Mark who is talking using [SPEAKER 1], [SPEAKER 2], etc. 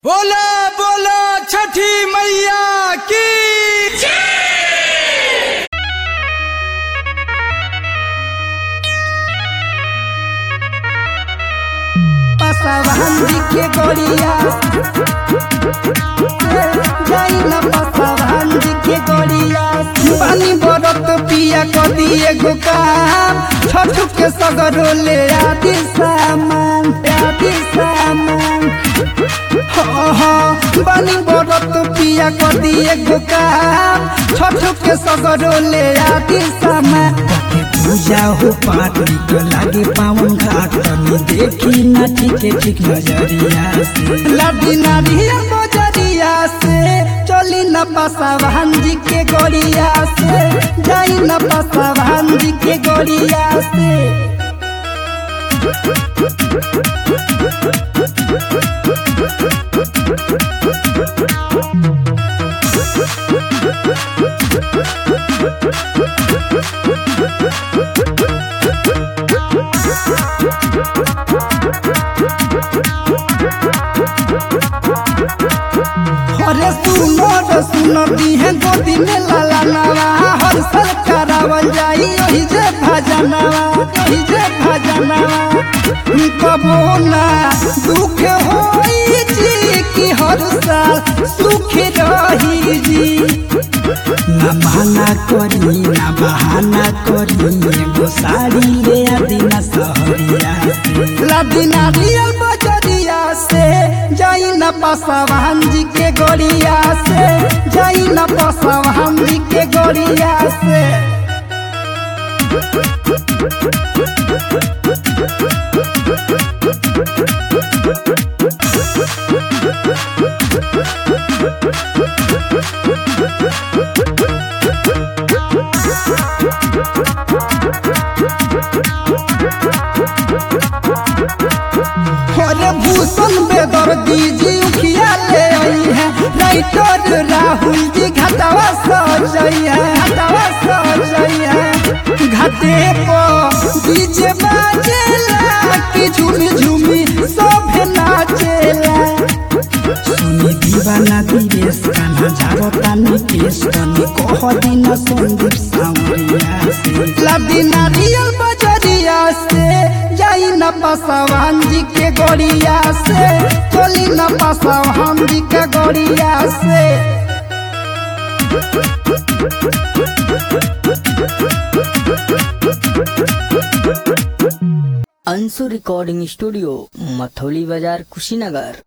[SPEAKER 1] बोला बोला छठी मैया की
[SPEAKER 2] पसवान के गोरिया जाई ना पसवान के गोरिया पानी बरत पिया क दिए गो काम छठ के सगरो ले आदि सामान आदि सामान हाँ हाँ पानी बरत पिया क दिए गो काम छठ के सगरो ले आदि सामान के पूजा हो पाठ निक लागे पावन घाट तनी देखी ना ठीक ठीक नजरिया से लादी नारिया बजरिया से चली न पसावान जी के गोरिया से जाई न पसावान जी के गोरिया से अरे सुनो रे सुनो दीहे गोदी में लाला नवा हर साल करावल जाई ओही जे भजनवा ओही जे भजनवा कबो ना दुख होई जी कि हर साल सुख रही जी ना बहाना करी ना बहाना करी एगो साड़ी ले आदि ना सहरिया से लादी नारियल बजरिया से जाई न पसवान जी के गोरिया से जाई न पसवान जी के गोरिया से अरे भूषण बेदर दीजी उखिया ले आई है राइटर राहुल जी घाटावा सजई है घाटावा सजई है घाटे पर डीजे बाजेला कि झूमी झूमी सब नाचेला सुनी दीवाना दिवेश कान्हा झारता निकेश कनी कह दिन संदीप सावरिया से लादी नारियल बजरिया से जाई न पसवान जी के गोरिया से चली न पसवान जी के गोरिया से
[SPEAKER 3] अंशु रिकॉर्डिंग स्टूडियो मथौली बाजार कुशीनगर